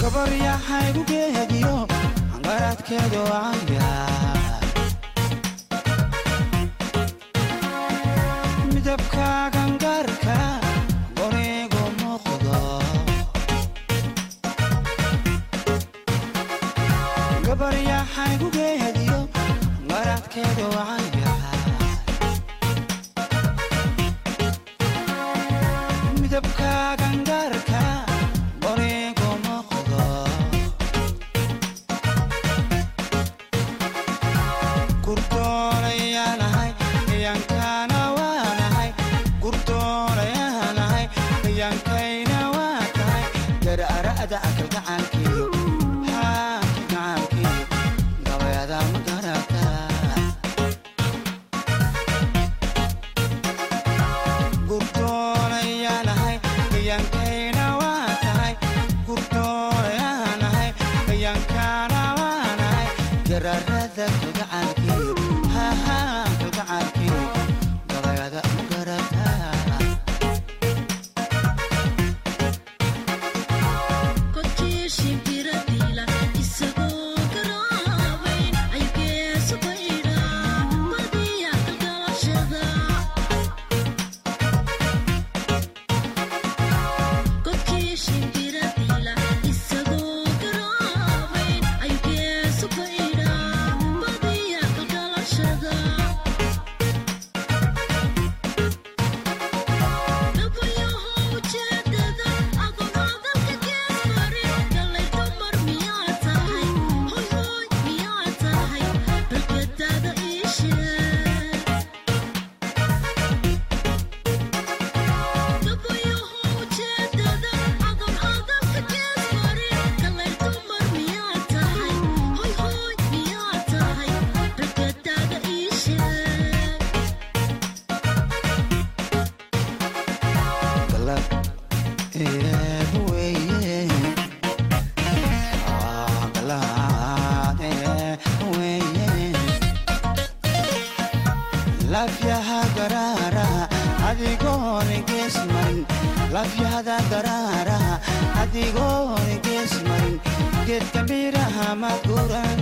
gabaryaxaygu geediyo garadkeedu caya midabkaagan gaarka gorigu muuqdo gabaryaxaygu geediyo garadkeedu caya midabkaagan gaarka gorigu muuqdo gurdoonayaanahay yankana waanahay gurdoonayaanahay yankayna waa tahay garara'da akalgacaankiyo haakagacaankiyo gabayada ma garata gurdoonayaanahay yankayna waa tahay gurdoonayaanahay yankana waanahay gararada kalgacaankiyo hahaa kalgacaankiyo gabayada ma garata galab eeb weeye Ah, galab eeb weeye lafyaha garaaraha adigoona gees marin lafyahada garaaraha adigoona gees marin geedka miraha maguran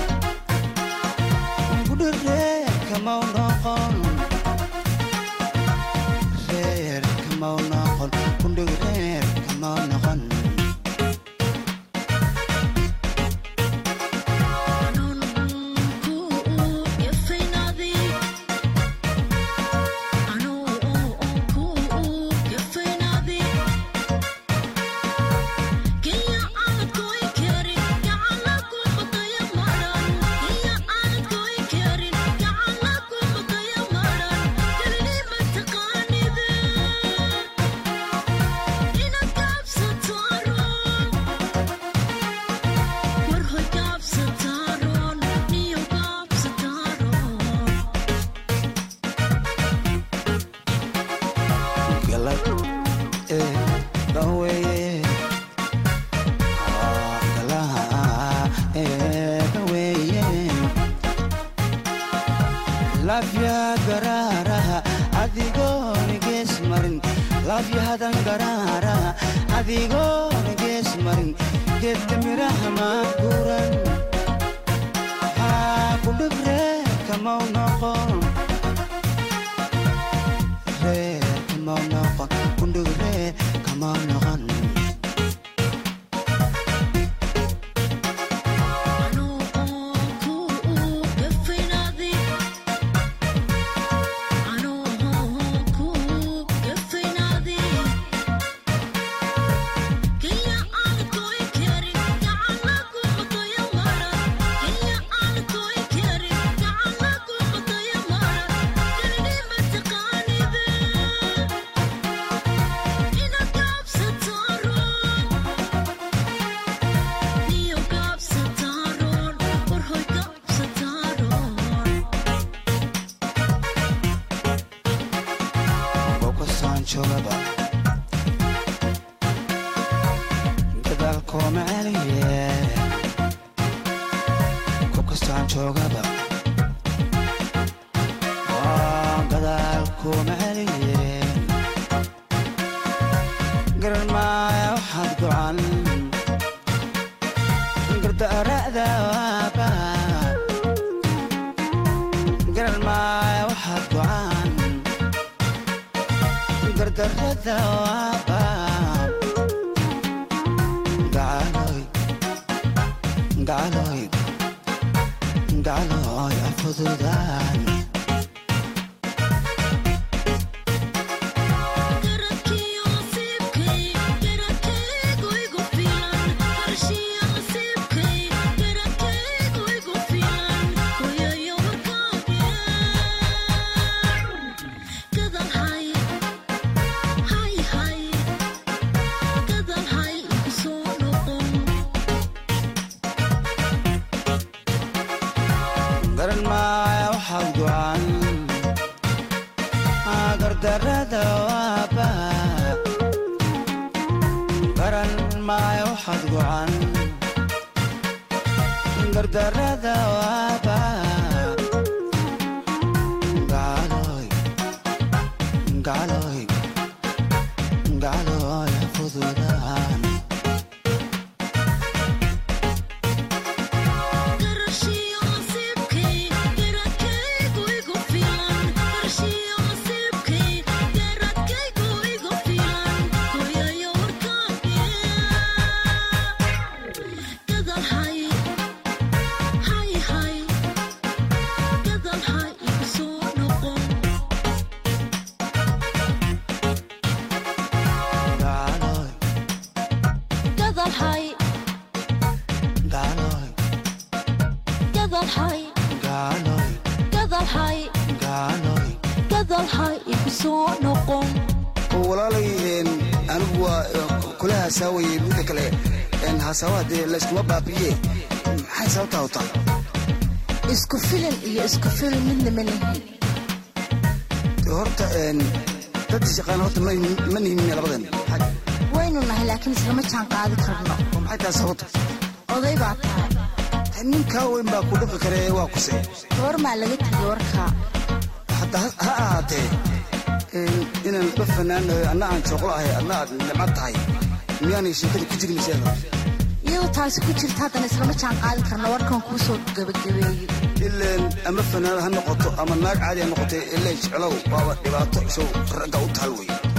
gudhireerka mau noqon reer kamau noqon kundhig reer kamau noqon galab ee dhaweeye Ah, galaha ee dhaweeye lafya garaaraha adigoona gees marin lafyahadan garaaraha adigoona gees marin geedka miraha maaguran haa kundhig reer kamau noqon reer kamau noqon kundhig reer kamau noqon qofkastaan joogaba gadaalkooma celiye qofkastaan joogaba waa gadaalkooma celiye garan maaya waxaad gocan gardarada waaba gacaloy gacaloy gacaloy afududaan garan maaya waxaad gocan gardarada waaba garan maaya waxaad gocan gardarada waaba gacaloy gacaloy gacaloy fududaan gacaloy gacaloy gacaloy gacaloy walaalay anigu waa kula haasaawaye midda kale haasaawaha dee layskuma baabiye maxay sababtaa utaa isku filin iyo isku filin midna ma lihin horta dad shaqaan horta ma ma nihimin labadan waynu nahay laakiin islama jaan qaadi karno oo maxay tahay sababta oday baa tahay ninkaa weyn baa ku dhaqi kare waa kuse goormaa laga tegay warkaa hadda ha ha ahaatee inaan la fanaanayo anna aan jooqlo ahay adna aad nimcad tahay miyaanay sheekada ku jirin miseeda iyadoo taasi ku jirta haddana islama jaan qaadi karno warkan kuu soo gebagabeeyey ileen ama fanaanad ha noqoto ama naag caadi ha noqotay ileen jeclow waaba dhibaato isow ragga u taal wey